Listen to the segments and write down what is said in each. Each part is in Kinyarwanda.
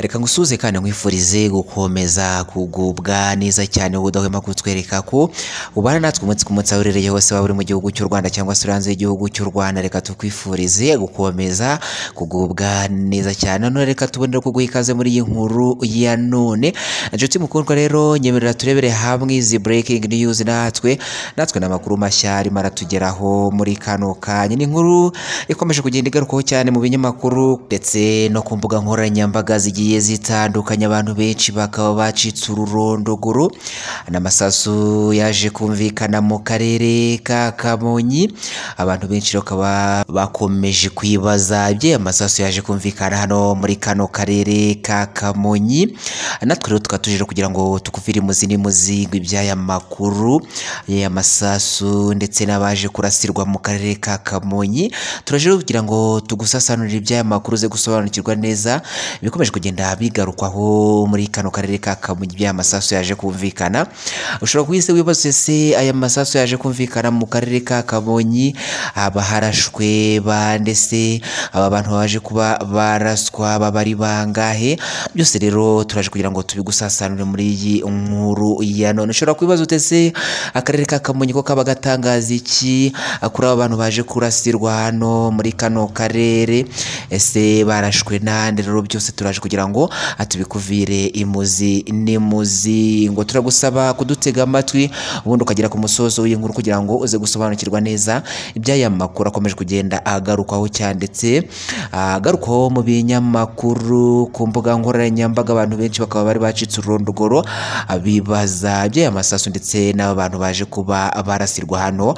reka ngusuze kandi nkwifurize gukomeza kugubwa neza cyane wowe udahwema kutwereka ko ubana natwe umunsi ku munsi aho uherereye hose waba uri mu gihugu cy'u rwanda cyangwa se uri hanze y'igihugu cy'u rwanda reka tukwifurize gukomeza kugubwa neza cyane none reka tubonere kuguha ikaze muri iyi nkuru ya none inshuti mukundwa rero nyemerera turebere hamwe izi breaking news natwe natwe ni amakuru mashya arimo aratugeraho muri kano kanya ni inkuru ikomeje kugenda igarukaho cyane mu binyamakuru ndetse no ku mbuga nkoranyambaga zigiye zitandukanye abantu benshi bakaba bacitse ururondogoro n'amasasu yaje kumvikana mu karere ka Kamonyi abantu benshi bakaba bakomeje kwibaza iby'aya masasu yaje kumvikana hano muri kano karere ka Kamonyi natwe rero tukaba tuje kugira ngo tukuvire imuzi n'imuzi ngo iby'aya makuru y'aya masasu ndetse n'abaje kurasirwa mu karere ka Kamonyi turaje rero kugira ngo tugusasanurire iby'aya makuru uze gusobanukirwa neza ibikomeje kugenda bigarukwaho muri kano karere ka Kamonyi by'aya masasu yaje kumvikana ushobora kuhise wibaza ese aya masasu yaje kumvikana mu karere ka Kamonyi haba harashwe bande se aba bantu baje kuba baraswa baba ari bangahe byose rero turaje kugira ngo tubigusasanure muri iyi nkuru ya none ushobora kubibaza utese akarere ka Kamonyi ko kaba gatangaza iki kuri aba bantu baje kurasirwa hano muri kano karere ese barashwe nande rero byose turaje kugira ngo tubikuvire imuzi n'imuzi ngo turagusaba kudutega amatwi ubundi ukagera ku musozo w'inkuru kugira ngo uze gusobanukirwa neza iby'aya makuru akomeje kugenda agarukaho cyane ndetse agarukaho mu binyamakuru ku mbuga nkoranyambaga abantu benshi bakaba bari bacitse ururondogoro bibaza iby'aya masasu ndetse n'aba bantu baje kuba barasirwa hano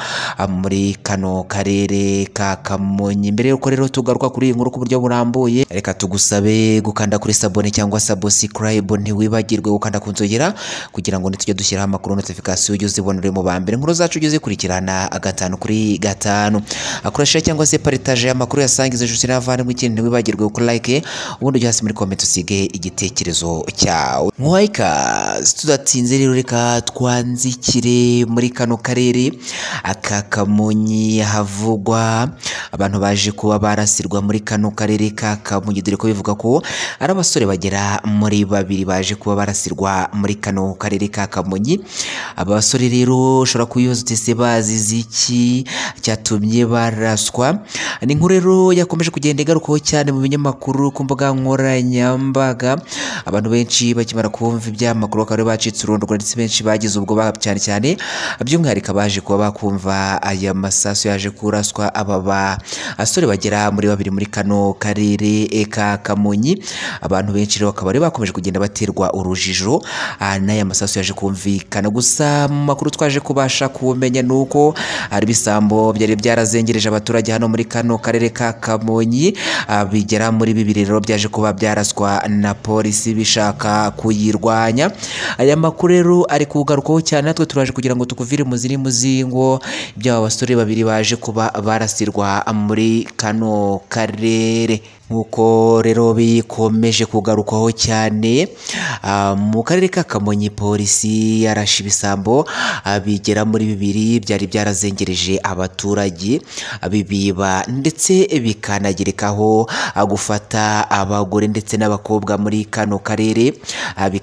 muri kano karere ka Kamonyi mbere y'uko rero tugaruka kuri iyi nkuru ku buryo burambuye reka tugusabe gukanda kuri sabone cyangwa subscribe ntiwibagirwe gukanda ku nzogera kugira ngo nitujya dushyiraho amakuru notification ujye uzibona uri mu ba mbere inkuru zacu ujye uzikurikirana gatanu kuri gatanu akoresha cyangwa se paritaje amakuru yasangiza inshuti n'abavandimwe ikindi ntiwibagirwe gukora like ubundi ujye hasi muri comment usige igitekerezo cyawe mwayikazi tudatinze rero reka twanzikire muri kano karere aka Kamonyi havugwa abantu baje kuba barasirwa muri kano karere ka Kamonyi dore ko bivuga ko ari abasore bagera muri babiri baje kuba barasirwa muri kano karere ka Kamonyi aba basore rero ushobora kubibaza utese bazize iki cyatumye baraswa ni inkuru rero yakomeje kugenda igarukaho cyane mu binyamakuru ku mbuga nkoranyambaga abantu benshi bakimara kumva iby'amakuru bakaba bari bacitse urundwa ndetse benshi bagize ubwo cyane cyane by'umwihariko abaje kuba bakumva aya masasu yaje kuraswa aba basore bagera muri babiri muri kano karere ka Kamonyi abantu benshi rero bakaba bakomeje kugenda baterwa urujijo n'aya masasu yaje kumvikana gusa mu makuru twaje kubasha kumenya ni uko hari ibisambo byari byarazengereje abaturage hano muri kano karere ka Kamonyi bigera muri bibiri rero byaje kuba byaraswa na polisi bishaka kuyirwanya aya makuru rero ari kugarukaho cyane natwe turaje kugira ngo tukuvire muzi n'imuzingo by'aba basore babiri baje kuba barasirwa muri kano karere nk'uko rero bikomeje kugarukaho cyane mu karere ka Kamonyi polisi yarashe ibisambo bigera muri bibiri byari byarazengereje abaturage bibiba ndetse bikanagerekaho gufata abagore ndetse n'abakobwa muri kano karere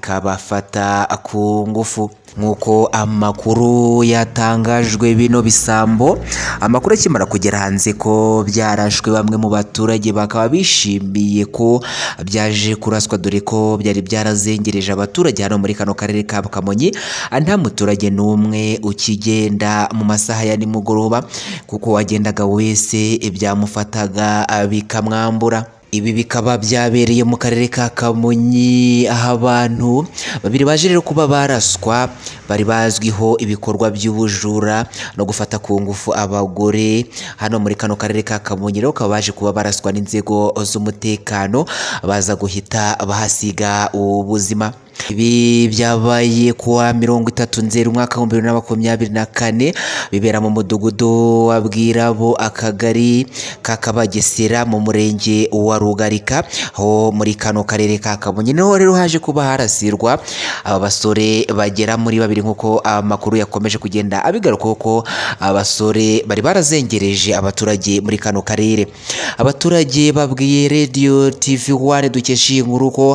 bikabafata ku ngufu nk'uko amakuru yatangajwe bino bisambo amakuru akimara kugera hanze ko byarashwe bamwe mu baturage bakaba bishimiye ko byaje kuraswa dore ko byari byarazengereje abaturage hano muri kano karere ka Kamonyi nta muturage n'umwe ukigenda mu masaha ya nimugoroba kuko wagendaga wese byamufataga bikamwambura ibi bikaba byabereye mu karere ka Kamonyi aho abantu babiri baje rero kuba baraswa bari bazwiho ibikorwa by'ubujura no gufata ku ngufu abagore hano muri kano karere ka Kamonyi rero bakaba baje kuba baraswa n'inzego z'umutekano baza guhita bahasiga ubuzima ibi byabaye kuwa mirongo itatu nzeri umwaka w'ibihumbi bibiri na makumyabiri na kane bibera mu mudugudu wa bwirabo akagari ka kabagesera mu murenge wa rugarika aho muri kano karere ka kamonyi niho rero haje kuba harasirwa aba basore bagera muri babiri nk'uko amakuru yakomeje kugenda abigarukaho ko aba basore bari barazengereje abaturage muri kano karere abaturage babwiye radiyo tivi wane dukesha iyi nkuru ko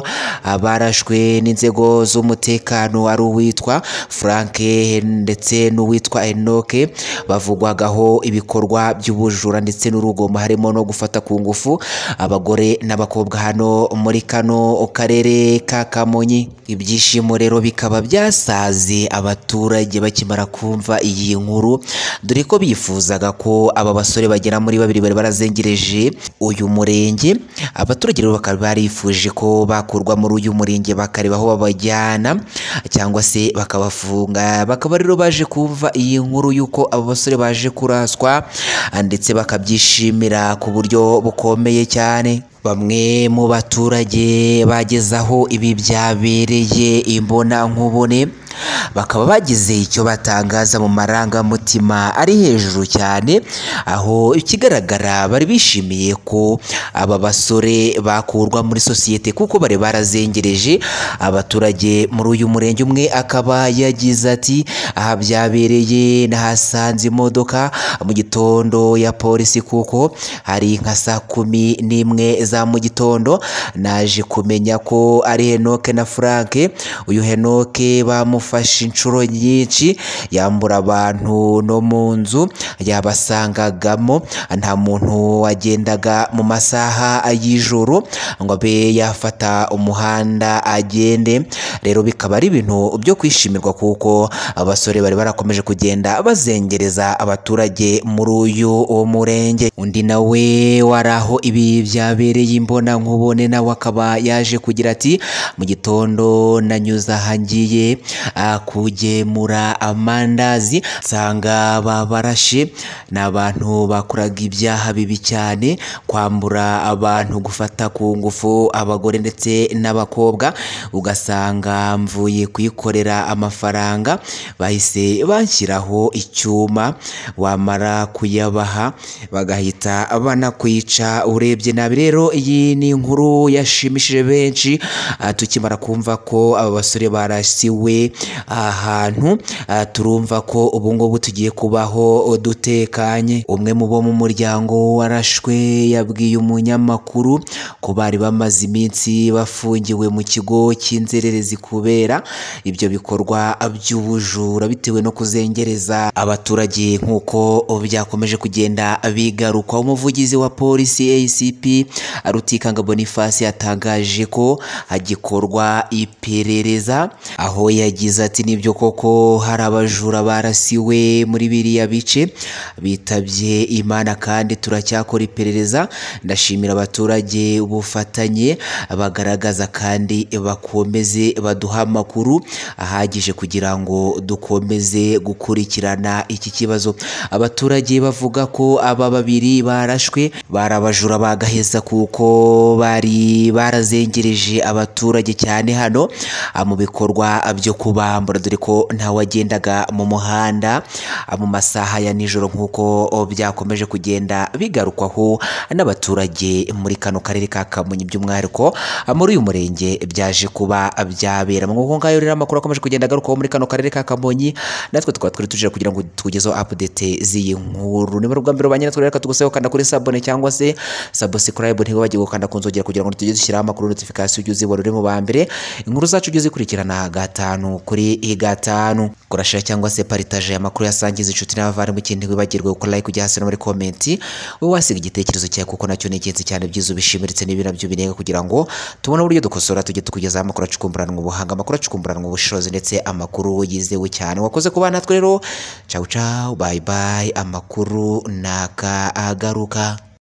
barashwe n'inzego z'umutekano ari uwitwa frank ndetse n'uwitwa enoke bavugwagaho ibikorwa by'ubujura ndetse n'urugomo harimo no gufata ku ngufu abagore n'abakobwa hano muri kano karere ka kamonyi ibyishimo rero bikaba byasaze abaturage bakimara kumva iyi nkuru dore ko bifuzaga ko aba basore bagera muri babiri bari barazengereje uyu murenge abaturage rero bakaba barifuje ko bakurwa muri uyu murenge bakareba aho babajyana cyangwa se bakabafunga bakaba rero baje kumva iyi nkuru y'uko abo basore baje kuraswa ndetse bakabyishimira ku buryo bukomeye cyane bamwe mu baturage bagezaho ibi byabereye imbonankubone bakaba bagize icyo batangaza mu marangamutima ari hejuru cyane aho ikigaragara bari bishimiye ko aba basore bakurwa muri sosiyete kuko bari barazengereje abaturage muri uyu murenge umwe akaba yagize ati aha byabereye nahasanze imodoka mu gitondo ya polisi kuko hari nka saa kumi n'imwe za za mu gitondo naje kumenya ko ari henoke na franke uyu henoke bamufashe inshuro nyinshi yambura abantu no mu nzu yabasangagamo nta muntu wagendaga mu masaha y'ijoro ngo abe yafata umuhanda agende rero bikaba ari ibintu byo kwishimirwa kuko abasore bari barakomeje kugenda bazengereza abaturage muri uyu murenge undi nawe wari aho ibi byabereye imbona nkubone nawe akaba yaje kugira ati mu gitondo nanyuze aha ngiye kugemura amandazi nsanga babarashe ni abantu bakoraga ibyaha bibi cyane kwambura abantu gufata ku ngufu abagore ndetse n'abakobwa ugasanga mvuye kuyikorera amafaranga bahise banshyiraho icyuma wamara kuyabaha bagahita banakwica urebye nabi rero iyi ni inkuru yashimishije benshi ah, tukimara kumva ko aba basore barasiwe ahantu ah, turumva ko ubu ngubu tugiye kubaho dutekanye umwe mu bo mu muryango warashwe yabwiye umunyamakuru ko bari bamaze iminsi bafungiwe mu kigo cy'inzererezi kubera ibyo bikorwa by'ubujura bitewe no kuzengereza abaturage nk'uko byakomeje kugenda bigaruka umuvugizi wa polisi ACP rutikanga boniface yatangaje ko hagikorwa iperereza aho yagize ati nibyo koko hari abajura barasiwe muri biriya bice bitabye imana kandi turacyakora iperereza ndashimira abaturage ubufatanye bagaragaza kandi bakomeze baduha amakuru ahagije kugira ngo dukomeze gukurikirana iki kibazo abaturage bavuga ko aba babiri barashwe bari abajura bagaheza ku kuko bari barazengereje abaturage cyane hano mu bikorwa byo kubambura dore ko ntawagendaga mu muhanda mu masaha ya nijoro nk'uko byakomeje kugenda bigarukwaho n'abaturage muri kano karere ka kamonyi by'umwihariko muri uyu murenge byaje kuba byabera nk'uko ngayo rero amakuru akomeje kugenda agarukaho muri kano karere ka kamonyi natwe tukaba twari tuje kugira ngo tugezeho update z'iyi nkuru niba rwa mbere banyine reka tuguseho kanda kuri sabone cyangwa se sabusikarayibu ntiwibagirwe gukanda ku nzogera kugira ngo tujye dushyiraho amakuru notifikasiyo ujye uzibona uri mu ba mbere inkuru zacu ujye uzikurikirana gatanu kuri gatanu kurashira cyangwa se paritaje amakuru yasangiza inshuti n'abavandimwe ikindi ntiwibagirwe gukora like ujya hasi no muri komenti wowe wasiga igitekerezo cyawe kuko nacyo ni ingenzi cyane byiza ubishimira ndetse n'ibintu nabyo binenga kugira ngo tubone uburyo dukosora tujye tukugezaho amakuru acukumburanwa ubuhanga amakuru acukumburanwa ubushobozi ndetse amakuru yizewe cyane wakoze ku bana natwe rero cawu cawu bayi bayi amakuru naka agaruka